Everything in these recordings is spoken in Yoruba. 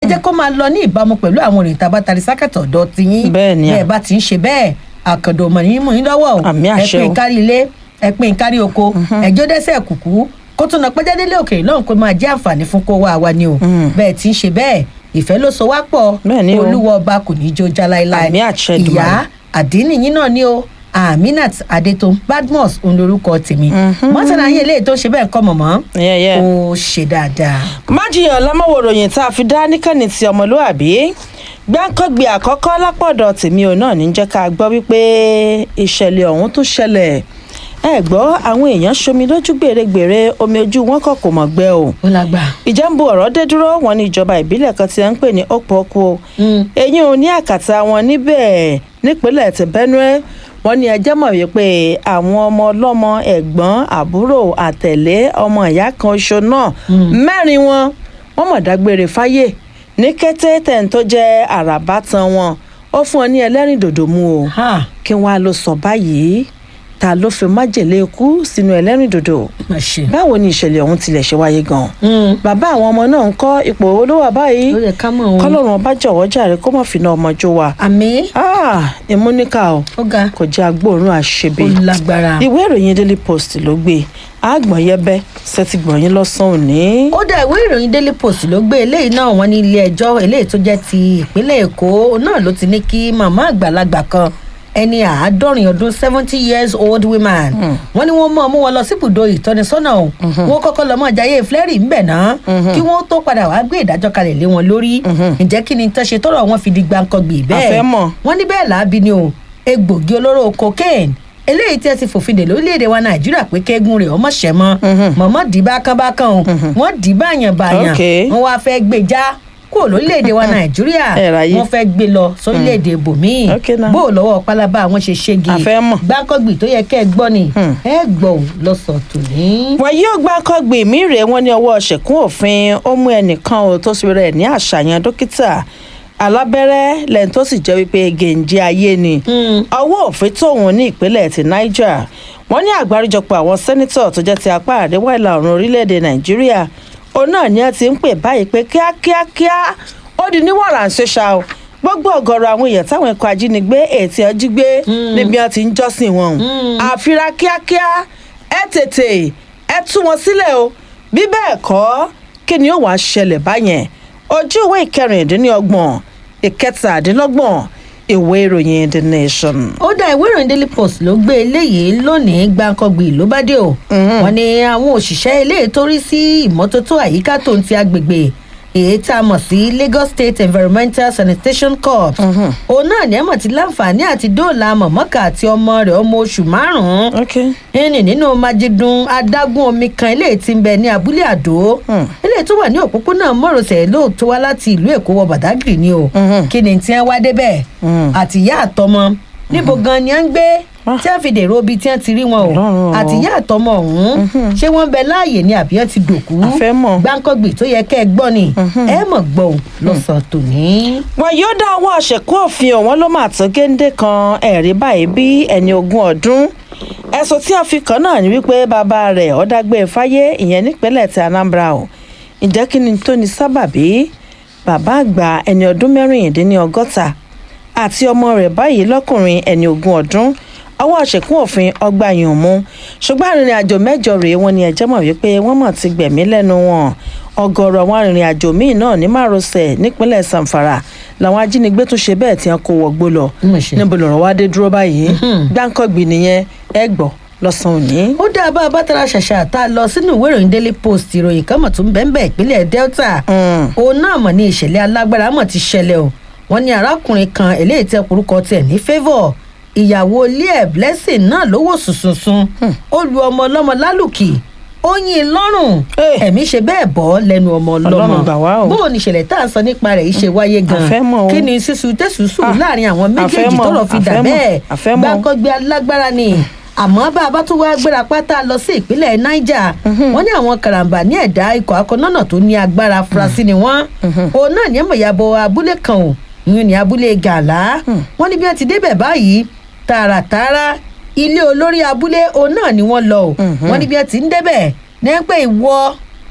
jẹ́ kó máa lọ ní ìbámu pẹ̀lú àwọn òrìn tàbá tari sákàtà ọ̀dọ́ ti yín Bẹ́ẹ̀ ni à. bẹ́ẹ̀ bá ti ń ṣe bẹ́ẹ̀ àkàndò mọ̀ ní mú yín lọ́wọ́ o Àmì àṣẹ ẹ pín o. kárí ilé ẹ pín kárí oko ẹjọ́ dẹ́sẹ̀ kùkú kó tún náà pẹ́já délé òkèèrè lọ́hùn kó máa jẹ́ àǹfààní fún kó wá wa ni o Mm. bẹ́ẹ̀ ti ń ṣe bẹ́ẹ̀ ìfẹ́ ló so wá pọ̀ Bẹ́ẹ̀ ni o. olúwa ọba kò ní í jó já láéláé Àmì àṣẹ Èdùmàrè. ìyá àdínì yín náà ni o aminat adétòun badmus òun lorúkọ tèmi mọ́tàlá yín eléyìí tó ṣe bẹ́ẹ̀ kọ́ mọ̀mọ́ Yeah, yeah. ó ṣe dáadáa. májìyàn lámọ́wò ròyìn tá a fi dá níkànnì ti ọmọlúàbí gbáǹkọ́gbé àkọ́kọ́ lápọ̀dọ̀ tèmi ò náà ní jẹ́ ká gbọ́ wípé ìṣẹ̀lẹ̀ ọ̀hún tó ṣẹlẹ̀ ẹ gbọ́ àwọn èèyàn ṣomi lójú gbèrègbèrè omi ojú wọn kọ̀ kò mọ̀ gbẹ o ó lágbà. ìjẹ́nbu ọ̀rọ̀ dé dúró wọn ní ìjọba ìbílẹ̀ kan tí wọ́n ń pè ní okpoko Mm. eyín ò ní àkàtà wọn níbẹ̀ nípínlẹ̀ ti benue wọ́n ní ẹjẹ́ mọ̀ wípé àwọn ọmọ ọlọ́mọ ẹ̀gbọ́n àbúrò àtẹ̀lé ọmọ ìyá kan ṣo náà mẹ́rin wọn wọ́n mọ̀ dágbére fáyé ní kété tẹ̀ ń tó jẹ́ àràbá tan wọn ó fún ọ ní ẹlẹ́rìndòdò mu o ha kí wọ́n á lọ sọ báyìí ta ló fi májèlé ikú sínú ẹlẹ́rìndòdò má ṣe. báwo ni ìṣẹ̀lẹ̀ ọ̀hún tilẹ̀ ṣe wáyé gan-an Mm. bàbá àwọn ọmọ náà ń kọ́ ipò owó ló wà báyìí ó yẹ ká mọ̀ wọn. kọ́lọ́run ọba jọ̀wọ́ jàre kó má fìnà ọmọ jó wa àmì Ah, ìmúníkà o ó ga kò jẹ́ agbóòrùn àṣebí ó lágbára. ìwé ìròyìn daily post ló gbé àgbọ̀n yẹbẹ sẹ́tìgbọ̀nyín lọ́sàn-án òní. ó dá ìwé ìròyìn daily post ló gbé eléyìí náà wọn ní ilé ẹjọ́ eléyìí tó jẹ́ ti ìpínlẹ̀ èkó náà ló ti ní kí màmá àgbàlagbà kan ẹni àádọ́rin ọdún seventy years old woman wọ́n ní wọ́n mọ̀ mú wọn lọ síbùdó ìtọ́nisọ́nà o wọ́n kọ́kọ́ lọ́mọ jayé flẹ́rì ńbẹ̀ náà kí wọ́n tó padà wá gbé ìdájọ́ kalẹ̀ lé wọn lórí ǹjẹ́ kí ni tán ṣe tọ́rọ̀ wọn fi di gbàǹkangbì bẹ́ẹ̀ A fẹ́ mọ̀. wọ́n ní bẹ́ẹ̀ làábi ni o egbògi olóró cocaine eléyìí tí ẹ ti fòfin dè lórílẹ̀‐èdè wa nàìjíríà pé kẹ́gùn rẹ̀ ọmọ ṣẹ̀ mọ́ mọ̀mọ́ dì bákánbákán o wọ́n dì báyàn báyàn Ok. wọ́n wá fẹ́ gbé já kúrò lórílẹ̀‐èdè wa nàìjíríà Ẹ ráyè. wọ́n fẹ́ gbé lọ sórílẹ̀‐èdè bòmíì Ok náà. bó o lọ́wọ́ pálábá àwọn ṣe ṣégi A fẹ́ mọ̀. gbáǹkọ́gbì tó yẹ kẹ́ ẹ gbọ́ ni Hmm. ẹ gbọ́ ò lọ́sàn-án tòní. wọn yóò gbá kọgbì mí rèé wọn ní ọwọ́ ṣẹ̀kún òfin ó mú ẹnìkan ò tó sì rẹ̀ ní àṣàyàn dókítà alábẹ́rẹ́ lẹ́yìn tó sì jẹ́ wípé gèǹjẹ ayé ni Hmm. ọwọ́ òfin tóun ní ìpínlẹ̀ ti niger wọ́n ní àgbáríjọpọ̀ àwọn sẹ́nitọ̀ tó jẹ́ ti apá àríwá ìlà oòrùn orílẹ̀-èdè nàìjíríà òun náà ni ẹ ti ń pè báyìí pé kíákíákíá ó di níwọ̀nra ṣẹṣà o gbogbo ọ̀gọ̀rọ̀ àwọn èèyàn táwọn ikọ̀ ajínigbé ètí ọjí gbé níbi wọn ti ń jọ́sìn wọn àfira kíákíá ẹ tètè ẹ tú wọn sílẹ̀ o bí bẹ́ẹ̀ kọ́ kí ni ó wàá ṣẹlẹ̀ báyẹn ojú ìwé ìkẹrìndínlọ́gbọ̀n ìkẹtàdínlọ́gbọ̀n ìwé ìròyìn the nation. ó dá ìwé ìròyìn daily post ló gbé eléyìí lónìí gbàǹkangbì ló bá dé o wọn ní àwọn òṣìṣẹ́ eléyìí tó rí sí ìmọ́tótó àyíká tó ń ti agbègbè èyí tá a mọ̀ sí lagos state environmental sanitation corps òun náà ní ẹ̀mọ̀ tí láǹfààní àti dóòlà mọ̀mọ́kà àti ọmọ rẹ̀ ọmọ oṣù márùn-ún ok ẹni nínú májídùn adágún omi kan eléyìí tí ń bẹ ní abúlé àdó Hmm. eléyìí tó wà ní òpópónà mọ́rọ̀sẹ̀ lóòótọ́ wá láti ìlú èkó wọ bàdágìrì ni o Mhm. kí ni tí wọ́n wá débẹ̀ Hmm. àtìyá àtọmọ níbo gan ni à ń gbé tí a fi dèrò ibi tí wọ́n ti rí wọn o Ọlọ́run o. àtìyá àtọmọ ọ̀hún ṣé wọ́n bẹ láàyè ni àbí wọ́n ti dòkú A fẹ́ mọ̀. gbáǹkọ́gbì tó yẹ kẹ́ ẹ gbọ́ ni ẹ mọ̀ gbọ́ ò lọ́sàn-án tòní. wọn yóò dá owó àṣẹkù òfin ọ̀wọ́n ló máa tó géńdé kan ẹ̀rí báyìí bí ẹni ogún ọdún ẹ̀sùn tí a fi kàn náà ni wípé bàbá rẹ̀ ọ̀dàgbé fáyé ìyẹn nípínlẹ̀ ti anambra o ǹjẹ́ kí ni tó ní sábàbí bàbá àgbà ẹni ọdún mẹ́rìndínlọ́gọ́ta àti ọmọ rẹ̀ báyìí lọ́kùnrin ẹni ogún ọdún ọwọ́ àṣekún òfin ọgbà yìí mú ṣùgbọ́n arìnrìn àjò mẹ́jọ rèé wọn ni ẹ̀jẹ̀ mọ̀ wípé wọ́n mọ̀ ti gbẹ̀mí lẹ́nu wọn ọ̀gọ̀rọ̀ àwọn arìnrìn àjò míì náà ní márosẹ̀ nípínlẹ̀ zamfara làwọn ajínigbé tún ṣe bẹ́ẹ̀ tí wọ́n kó wọgbó lọ Mo ṣe. níbo lọ̀rọ̀ wá dé dúró báyìí gbáǹkọ́gbì nìyẹn ẹ gbọ́ lọ́sàn-án òní. ó dá a bá a bá tara ṣàṣà tá a lọ sínú ìwé ìròyìn daily post ìròyìn kan mọ̀ tó ń bẹ́ẹ̀ bẹ́ẹ̀ ìpínlẹ̀ delta Mm. òun náà mọ̀ ní ìṣẹ̀lẹ̀ alágbára mọ̀ ti ṣẹlẹ̀ o wọ́n ní arákùnrin kan eléyìí tẹ orúkọ tiẹ̀ ní favour ìyàwó ilé ẹ̀ blessing náà ló wò sùnsùnsùn ó lu ọmọ ọlọ́mọ lálùkì ó yín in lọ́rùn Eh. ẹ̀mí ṣe bẹ́ẹ̀ bọ́ lẹ́nu ọmọ ọlọ́mọ Ọlọ́run gbà wá o. bó o ní ìṣẹ̀lẹ̀ tá à ń sọ nípa rẹ̀ yìí ṣe wáyé gan àfẹ́ mọ̀ o. kí ni sísun tẹ̀sùsù Ah, láàrin àwọn àfẹ́ méjèèjì mọ̀, tọ́rọ̀ fi dà àfẹ́ mọ̀, bẹ́ẹ̀ àfẹ́ mọ̀. gbáǹkọ́gbé alágbára ni àmọ́ bá a bá tún wá gbéra pátá lọ sí ìpínlẹ̀ niger wọ́n ní àwọn karambà ní ẹ̀dá ikọ̀ akọ́nọ́nà tó ní agbára afurasí ni wọ́n òun náà ní ẹ̀mọ̀yàbọ̀ abúlé kan ò ìyún ní abúlé gàlá wọ́n ní bí wọ́n ti débẹ̀ báyìí tààràtààrà ilé olórí abúlé òun náà ni wọ́n lọ ò wọ́n ní bí wọ́n ti ń débẹ̀ ní pé ìwọ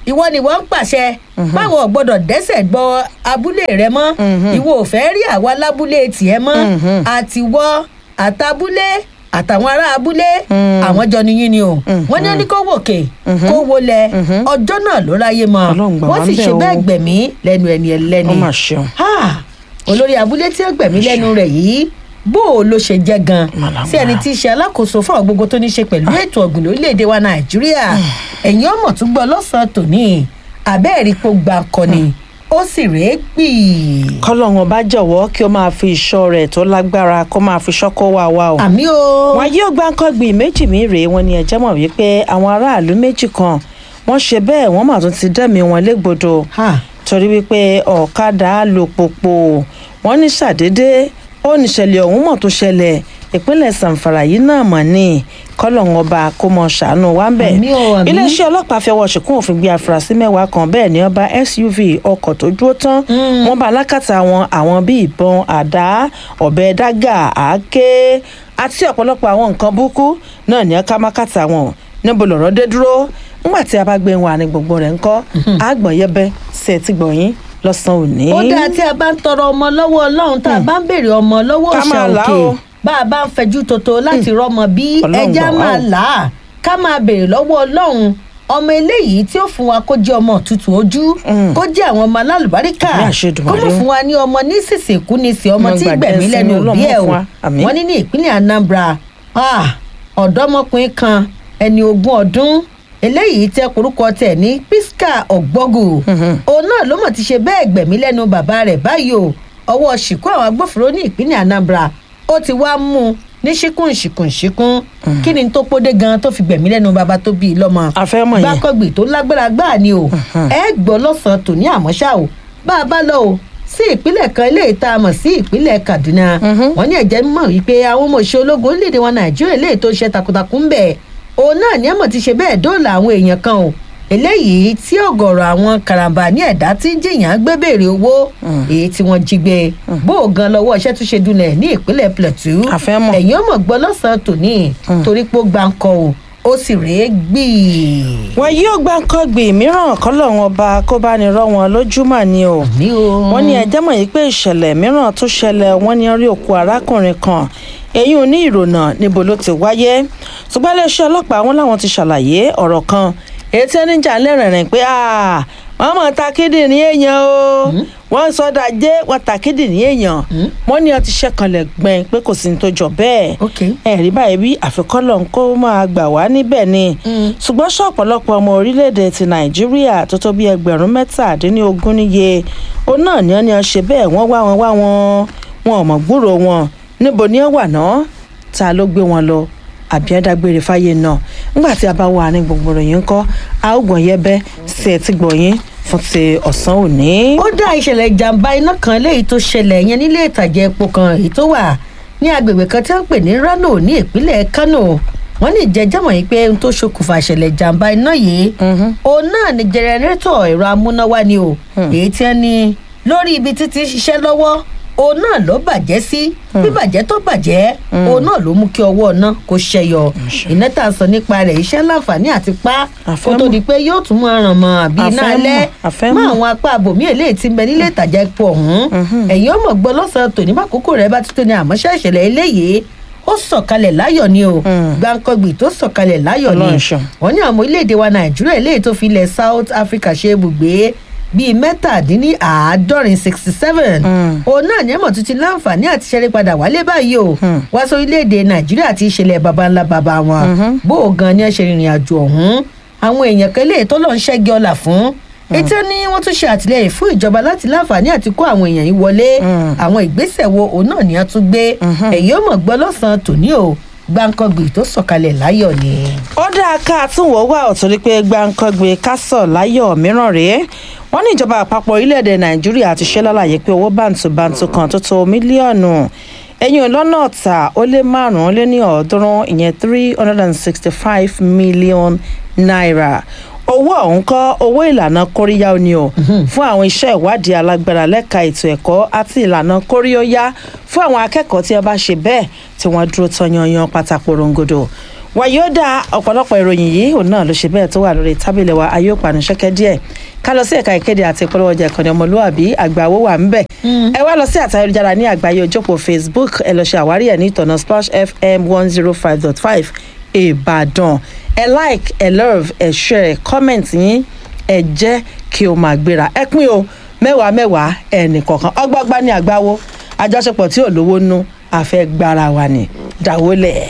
ìwọ ni wọ́n ń pàṣẹ báwọn ò gbọ́dọ̀ dẹ́sẹ̀ gbọ́ abúlé rẹ mọ́ ìwọ ò fẹ́ rí àwa lábúlé tiẹ̀ mọ́ àtiwọ́ àtàbúlé àtàwọn ará abúlé àwọn jọ niyín ni o wọ́n ní ó ní kó wòkè kó wọlé ọjọ́ náà ló ráyè mọ́ Ọlọ́run gbà wọ́n wá sì ń bẹ̀ ṣe o. bẹ́ẹ̀ gbẹ̀mí lẹ́nu ẹni ẹlẹ́ni ó mà ṣeun. Ah, olórí abúlé tí ó gbẹ̀mí lẹ́nu rẹ̀ yìí bó o ló ṣe jẹ́ gan Màlámà. sí ẹni tí í ṣe alákòóso fún àwọn gbogbo tó ní ṣe pẹ̀lú ètò ọ̀gbìn lórílẹ̀‐èdè wa nàìjíríà ẹ̀yin ọmọ tún gbọ́ lọ́sàn-án tòní àbẹ́ẹ̀rí pò gbà kọ́ni ó sì rèé gbì. kọ́lọ́run ọba jọ̀wọ́ kí ó máa fi ìṣọ́ rẹ̀ tó lágbára kó máa fi ṣọ́kọ́ wá wa o. àmì o. wọn yóò gbá nǹkan gbìn méjì mi rèé wọn ni ẹjẹ mọ̀ wípé àwọn aráàlú méjì kan wọ́n ṣe bẹ́ẹ̀ wọ́n mà tún ti dẹ́mi wọn légbodò Ha. torí wípé ọ̀kadà alùpùpù wọ́n ní ṣàdédé ó níṣẹ̀lẹ̀ ọ̀hún mọ̀ tó ṣẹlẹ̀ ìpínlẹ̀ sàǹfàrà yìí náà mọ̀ ní kọ́lọ́hún ọba kó mọ ṣàánú wa ń bẹ̀. Àmì o, àmì. iléeṣẹ́ ọlọ́pàá fi ọwọ́ ṣìkún òfin gbé afurasí mẹ́wàá kan bẹ́ẹ̀ ni ọba suv ọkọ̀ tó dúró tán wọ́n bá alákàtà wọn àwọn bíi ìbọn àdá ọ̀bẹ dágà àáké àti ọ̀pọ̀lọpọ̀ àwọn nǹkan burúkú náà ní ọká mákàtà wọn níbo lọ̀rọ̀ dé dúró nígbà tí a bá gbé wọn àní gbogbo rẹ̀ ńkọ́ àgbọ̀nyẹ́bẹ́ sí ẹ ti gbọ̀yìn lọ́sàn-án òní. ó dáa tí a bá ń tọrọ ọmọ lọ́wọ́ ọlọ́run tá a bá ń béèrè ọmọ lọ́wọ́ Ká òòṣà máa là á òkè o. bá a bá ń fẹjú toto láti rọmọ bí Ọlọ́run ẹja gbà wá máa o. là á ká máa béèrè lọ́wọ́ ọlọ́run ọmọ eléyìí tí ó fún wa kó jẹ́ ọmọ tútù ojú kó jẹ́ àwọn ọmọ alálùbáríkà Àmì kó àṣedùmarè mọ̀ o. fún wa ní ọmọ ní sísìnkú ní sí ọmọ Ọmọ tí gbàgbé gbẹ̀mí ẹ̀sìn lẹ́nu Ọlọ́run òbí ẹ̀ fún o wa. Àmín. wọ́n ní ní ìpínlẹ̀ anambra ah, ọ̀dọ́mọkùnrin kan ẹni ogún ọdún eléyìí tẹ korúkọ tẹ̀ ní pisca ọ̀gbọ́gù òun náà ló mọ̀ ti ṣe bẹ́ẹ̀ gbẹ̀mí lẹ́nu bàbá rẹ̀ báyìí o ọwọ́ ṣìkú àwọn agbófinró ní ìpínlẹ̀ anambra ó ti wá mú un ní ṣíkún ṣìkún ṣìkún kí ni tó pódé gan tó fi gbẹ̀mí lẹ́nu bàbá tó bí i lọ́mọ A fẹ́ mọ̀ yẹn. gbàkọ́gbì tó lágbára gbáà ni o ẹ gbọ́ lọ́sàn-án tòní àmọ́ ṣá o bá a bá lọ o sí ìpínlẹ̀ kan eléyìí tá a mọ̀ sí ìpínlẹ̀ kaduna wọ́n ní ẹ̀jẹ̀ mọ̀ wípé àwọn ọmọ òṣìṣẹ́ ológun orílẹ̀-èdè wa nàìjíríà eléyìí tó ń ṣe takuntakun ń bẹ̀ òun náà ní ẹ̀mọ̀ ti ṣe bẹ́ẹ̀ dóòlà àwọn èèyàn kan o eléyìí tí ọ̀gọ̀rọ̀ àwọn karambà ní ẹ̀dá tí ń jìyàn gbé béèrè owó èyí tí wọ́n jí gbé bó o gan lọ́wọ́ iṣẹ́ tó ṣe dunlẹ̀ ní ìpínlẹ̀ plateau A fẹ́ mọ̀. ẹ̀yin ọmọ gbọ́ lọ́sàn-án tòní torí pé ó gbáǹkọ o ó sì rèé gbìí wọn yóò gbá nǹkan gbìn mìíràn kọ́lọ́run ọba kó bá ní rọ́ wọn lójúmọ́ ni o. ní o. wọ́n ní ẹjẹ́ mọ̀ yìí pé ìṣẹ̀lẹ̀ mìíràn tó ṣẹlẹ̀ wọ́n ní rí òkú arákùnrin kan èyí ò ní ìrònà níbo ló ti wáyé ṣùgbọ́n iléeṣẹ́ ọlọ́pàá wọn làwọn ti ṣàlàyé ọ̀rọ̀ kan èyí tí ẹni jà lẹ́rìnrìn pé "Ah, wọ́n mọ̀ ta kíndìnrín èèyàn o wọ́n sọ́dà jẹ́ wọ́n ta kíndìnrín èèyàn wọ́n ní ọtí ṣẹ́kanlẹ̀ gbẹ̀n pé kò sí ní tó jọ bẹ́ẹ̀ Ok. ẹ̀rí báyìí bí àfikọ́lọ̀ ń kó máa gbà wá níbẹ̀ ni ṣùgbọ́n ṣọ́ ọ̀pọ̀lọpọ̀ ọmọ orílẹ̀-èdè ti nàìjíríà tó tó bí ẹgbẹ̀rún mẹ́tàdínlógún níye òun náà ni wọ́n ní wọ́n ṣe bẹ́ẹ̀ wọ́n wá wọn wá wọn wọn ò mọ̀ gbúrò wọn níbo ni wọ́n wà náà ta ló gbé wọn lọ àbí ẹ̀dágbére fáyé náà nígbà tí a bá wà ní gbogbo ròyìn ńkọ́ a ó gbọ̀n yẹbẹ́ sí ẹ ti gbọ̀yìn fún ti ọ̀sán òní. ó dá ìṣẹ̀lẹ̀ ìjàmbá iná kan léyìí tó ṣẹlẹ̀ yẹn nílé ìtajà epo kan èyí tó wà ní agbègbè kan tí wọ́n ń pè ní rano ní ìpínlẹ̀ kano wọ́n ní ìjẹ́jẹ́mọ̀ yìí pé ohun tó ṣokùnfà ìṣẹ̀lẹ̀ ìjàmbá iná yìí òun náà ni jẹrẹrétọ̀ ẹ̀rọ amúnáwá ni o èyí tí wọ́n ní lórí ibi títí ń ṣiṣẹ́ lọ́wọ́ òun náà ló bàjẹ́ sí bíbàjẹ́ tó bàjẹ́ òun náà ló mú kí ọwọ́ náà kó ṣẹyọ iná tá a sọ nípa rẹ̀ iṣẹ́ láǹfààní àti pa kó tó di pé yóò tún máa ràn mọ́ àbí iná Àfẹ́mọ̀, alẹ́ àfẹ́mọ̀. mọ́ àwọn apá àbòmí eléyìí ti ń bẹ nílé ìtajà epo ọ̀hún ẹ̀yin ọmọ gbọ́ lọ́sàn-án tòní bá kókó rẹ̀ bá tuntun ní àmọ́ṣẹ́ ìṣẹ̀lẹ̀ eléyìí ó sọ̀kalẹ̀ láyọ̀ ni o gbàǹkangbì tó sọ̀kalẹ̀ láyọ̀ ni Ọlọ́run ṣeun. wọ́n ní àwọn orílẹ̀-èdè wa nàìjíríà eléyìí tó fi ilẹ̀ south africa ṣe ibùgbé bíi mẹ́tàdínníàádọ́rin sixty seven òun náà ní ẹ̀mọ̀ tuntun láǹfààní àti ṣẹ́rí padà wálé báyìí o wá sí orílẹ̀-èdè nàìjíríà ti ṣẹlẹ̀ baba ńlá baba wọn bó o gan ni ẹ ṣe rìnrìn àjò ọ̀hún àwọn èèyàn kan eléyìí tó lọ́ọ́ ń ṣẹ́gi ọ̀la fún ètò ní wọ́n tún ṣe àtìlẹyìn fún ìjọba láti láǹfààní àti kó àwọn èèyàn yìí wọlé àwọn ìgbésẹ̀ wo òun náà ni a tún gbé èyí ó mọ̀ gbọ́ lọ́sàn-án tòní o gbàǹkangbì tó sọ̀kalẹ̀ láyọ̀ ni. ó dáa ká àtúnwò wà ọ̀ torí pé gbàǹkangbè kásọ̀ láyọ̀ mìíràn rèé wọ́n ní ìjọba àpapọ̀ orílẹ̀-èdè nàìjíríà ti ṣe lálàyé pé owó bàǹtùbàǹtù kan tó tó mílíọ̀nù ẹ̀yìn lọ́nà ọ̀tà ó lé márùn-ún lé ní ọ̀ọ́dúnrún ìyẹn three hundred and sixty five million naira owó ọ̀hún kọ́ owó ìlànà kóríyá ni o fún àwọn iṣẹ́ ìwádìí alágbára lẹ́ka ètò ẹ̀kọ́ àti ìlànà kóríyóyá fún àwọn akẹ́kọ̀ọ́ tí wọ́n bá ṣe bẹ́ẹ̀ tí wọ́n dúró tán yanyan pátákó rongodo wàyódà ọ̀pọ̀lọpọ̀ ìròyìn yìí òun náà ló ṣe bẹ́ẹ̀ tó wà lórí tábìlì wa ayé òpànù ṣẹ́kẹ́ díẹ̀ ká lọ sí ẹ̀ka ìkéde àti ìpolówó ọjà ìkànnì ọmọlúwàbí àgbàwó wà ń bẹ̀. ẹ wá lọ sí àtayélujára ní àgbáyé ojókòó facebook ẹ lọ ṣe àwárí ẹ̀ ní ìtọ̀nà splash fm one zero five dot five ìbàdàn ẹ like ẹ love ẹ share comment yín ẹ jẹ́ kí o máa gbéra ẹ pín o mẹ́wàá mẹ́wàá ẹnì kọ̀ọ̀kan ọgbọ́gbá ní àgbáwo àjọṣepọ̀ tí ò lówó nú àfẹ́ gbára wa ní dàwólẹ̀.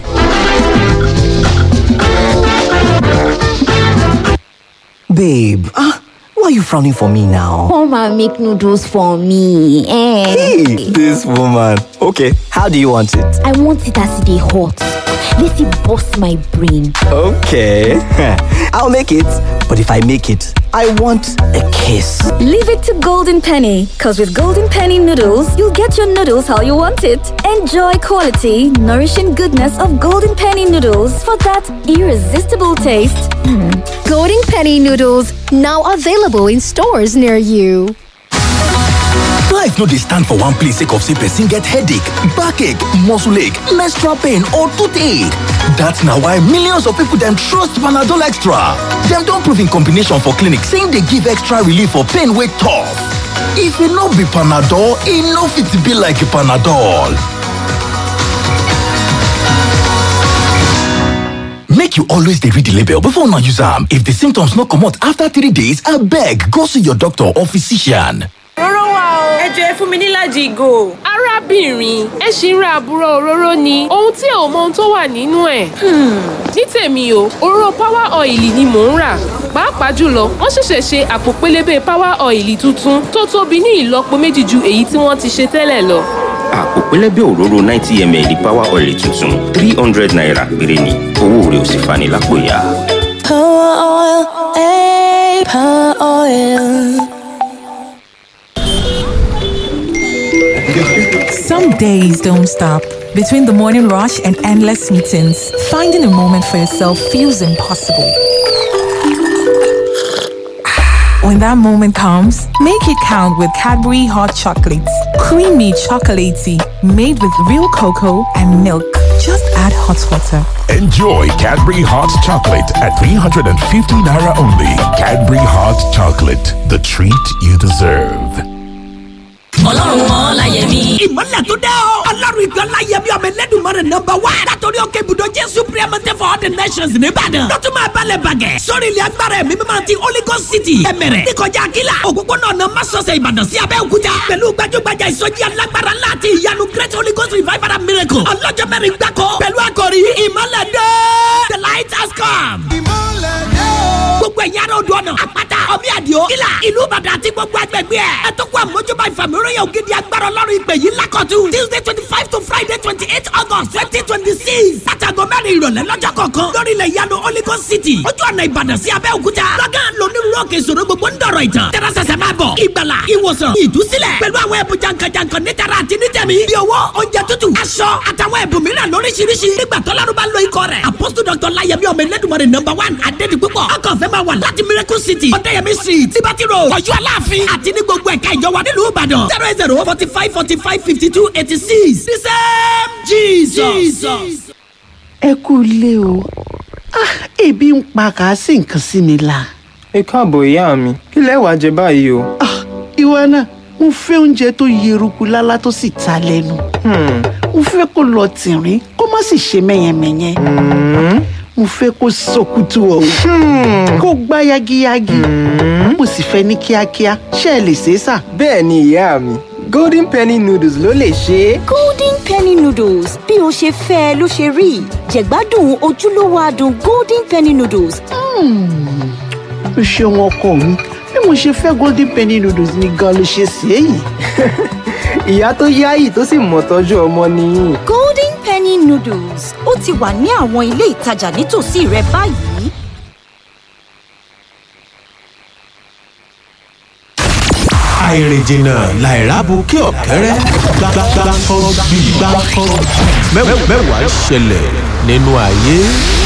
Babe, ah, why are you frowning for me now? Come and make noodles for me. Eh. Hey, this woman. Okay, how do you want it? I want it as they hot. Let it bust my brain. Okay, I'll make it. But if I make it, I want a kiss. Leave it to Golden Penny, because with Golden Penny noodles, you'll get your noodles how you want it. Enjoy quality, nourishing goodness of Golden Penny noodles for that irresistible taste. Golden Penny noodles now available in stores near you. Life no dey stand for one place sake of say person get headache, backache, muscle ache, menstrual pain or toothache. That's na why millions of people dem trust Panadol Extra. Dem don prove in combination for clinic say e dey give extra relief for pain wey tough. If e no be Panadol, e no fit be like Panadol. Make you always dey read the label before una use am. If the symptoms no comot after three days, abeg go see your doctor or physician. Òróró wà o. Ẹ jọ ẹ fún mi nílàjì ìgò. arábìnrin ẹ ṣì ń ra àbúrò òróró ni ohun tí ò mọ ohun tó wà nínú ẹ̀. ní tèmi o òróró power oil ni mò ń rà pàápàá jùlọ wọ́n ṣẹ̀ṣẹ̀ ṣe àpò pélébé power oil tuntun tó tóbi ní ìlọ́po méjì ju èyí tí wọ́n ti ṣe tẹ́lẹ̀ lọ. àpò pẹlẹbẹ òróró ninety ml power oil tuntun three hundred naira péré ni owó rẹ̀ ò sì fani lápò ya. Power oil, eh, power oil. Some days don't stop. Between the morning rush and endless meetings, finding a moment for yourself feels impossible. When that moment comes, make it count with Cadbury Hot Chocolates. Creamy chocolatey, made with real cocoa and milk. Just add hot water. Enjoy Cadbury Hot Chocolate at 350 Naira only. Cadbury Hot Chocolate, the treat you deserve. ọlọ́run ọláyẹmí. ìmọ̀lẹ̀ tó dẹ́ o. ọlọ́run ìgbà ọláyẹmí ọmọ ẹlẹ́dùnmọ́rẹ̀ nọmba wá. látọ̀rí òkè ibùdó jésù priamate for all the nations nìbàdàn. lọ́tún máa balẹ̀ bàgẹ́. sórí ilẹ̀ agbára ẹ̀mí mímọ́ ti holy ghost city. ẹ̀mẹ̀rẹ̀ níkọjá akíla. òpópónà ọ̀nà masọ̀sẹ̀ ìbàdàn sí abẹ́òkúta. pẹ̀lú gbajúgbajà ìsọjí alágbára láti ìyanu great holy ghost revival and miracle. ọlọ́jọ́ mẹ́rin gbáko. pẹ̀lú àkòrí ìmọ̀lẹ̀ dé. the light has come. gbogbo ẹ̀yà rẹ̀ odò ọ̀nà àpáta ọ̀bí àdìo kílà ìlú ìbàdàn àti gbogbo agbègbè ẹ̀. ẹ tó kó àmójúbà ìfàmìíràn ògidì agbára ọlọ́run ìpè yìí lákọ̀tún. tuesday twenty five to friday twenty eight august twenty twenty six. látàgọ́ mẹ́rin ìrọ̀lẹ́ lọ́jọ́ kọ̀ọ̀kan. lórí ilẹ̀ ìyanu holy ghost city. ojú ọ̀nà ìbàdàn sí abẹ́òkúta. lọ́gán lónírúurú òkè ìṣòro gbogbo ń dọ̀rọ̀ ìtàn. tẹ́rẹ́sẹsẹ máa bọ̀. ìgbàlà ìwòsàn ìdúsílẹ̀. pẹ̀lú àwọn ẹ̀bùn jankan-jankan nítara àti nítẹ̀mí. bí owó oúnjẹ tútù aṣọ àtàwọn ẹ̀bùn mìíràn lóríṣiríṣi. nígbà tọ́lárú bá lo ikọ̀ rẹ̀. apostle dr layemi ọmọ ẹlẹ́dùnmọ̀rẹ̀ number one adédi púpọ̀. ọkọ̀ fẹ́ máa wà láti miracle city. ọ̀dẹ́yẹmí street tibati road ọ̀yọ́ aláàfin àti ní gbogbo ẹ̀ka ìjọba nílùú ìbàdàn. zero eight zero forty five forty five fifty two eighty six. the same jesus. ẹ kú ilé o Ah, ebi ń pa kà á sí nǹkan sí mi la. ẹ káàbọ̀ ìyá mi kí lẹ wàá jẹ báyìí o. ìwọ náà mo fẹ́ oúnjẹ tó yeruku lálá tó sì ta lẹ́nu. mo fẹ́ kó lọ tìrín kó má sì ṣe mẹ́yẹmẹ́yẹ. mo fẹ́ kó sọkútù ọ̀hún kó gbá yagiyagi. mo sì fẹ́ ní kíákíá ṣé ẹ lè ṣe é sà. bẹ́ẹ̀ ni ìyá mi golden penny noodles ló lè ṣe é. golden penny noodles bí o ṣe fẹ́ ẹ ló ṣe rí jẹ̀gbádùn ojúlówó adùn golden penny noodles. o ṣeun ọkọ mi bí mo ṣe fẹ́ golden penny noodles ni gan ló ṣe ṣe é yìí. ìyá tó yáyì tó sì mọ̀ tọ́jú ọmọ nìyí. golden penny noodles ó ti wà ní àwọn ilé ìtajà nítòsí rẹ báyìí. àìrìnjìnà làìrábùkẹ́ ọ̀kẹ́rẹ́ gbàgbàgbà kan bí gbàkan mẹ́wàá ṣẹlẹ̀ nínú ayé.